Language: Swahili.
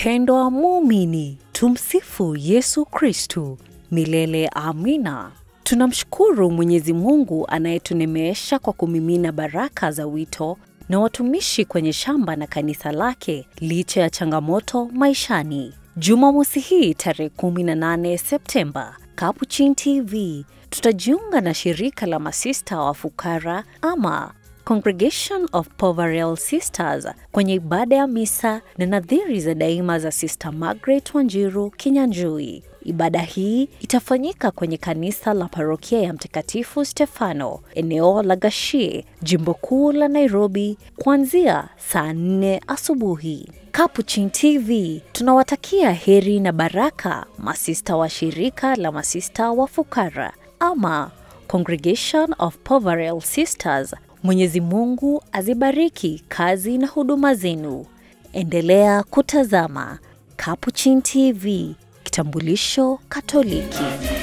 Mpendwa muumini, tumsifu Yesu Kristu milele. Amina. Tunamshukuru Mwenyezi Mungu anayetunemeesha kwa kumimina baraka za wito na watumishi kwenye shamba na kanisa lake licha ya changamoto maishani. Jumamosi hii tarehe 18 Septemba, Capuchin TV tutajiunga na shirika la masista wa fukara ama Congregation of Poverel Sisters kwenye ibada ya misa na nadhiri za daima za Sister Margaret Wanjiru Kinyanjui. Ibada hii itafanyika kwenye kanisa la parokia ya Mtakatifu Stefano, eneo la Gashie, jimbo kuu la Nairobi, kuanzia saa nne asubuhi. Capuchin TV tunawatakia heri na baraka masista wa shirika la masista wa fukara ama Congregation of Poverel Sisters. Mwenyezi Mungu azibariki kazi na huduma zenu. Endelea kutazama Capuchin TV, kitambulisho Katoliki.